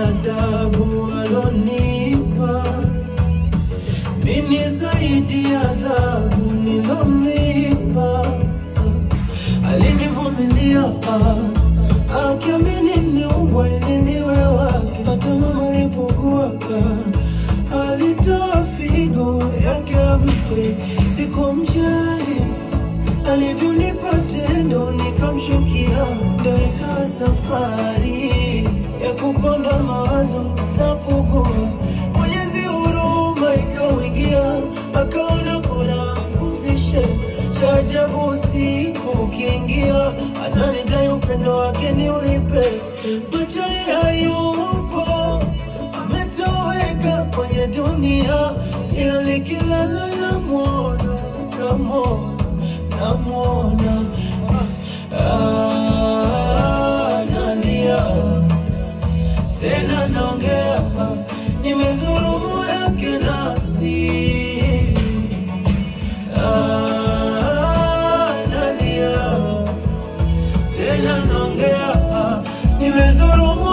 adabu alonipa mini zaidi ya adhabu nilomlipa. Alinivumilia ah, akiamini niubwa ili niwe wake. Hata mama alipokuwa ah, alitoa figo yake ampe, sikumjali alivyonipa tendo nikamshukia, ndo ikawa safari ya kukonda mawazo na kugua. Mwenyezi huruma ikawingia, akaona bora pumzishe. Cha ajabu usiku ukiingia, ananidai upendo wake ni ulipe. Machoni hayupo, ametoweka kwenye dunia, ila nikilala namwona, namwona namwona ah, nalia tena naongea, nimezulumu yake nafsi ah, nalia tena naongea, nimezulumu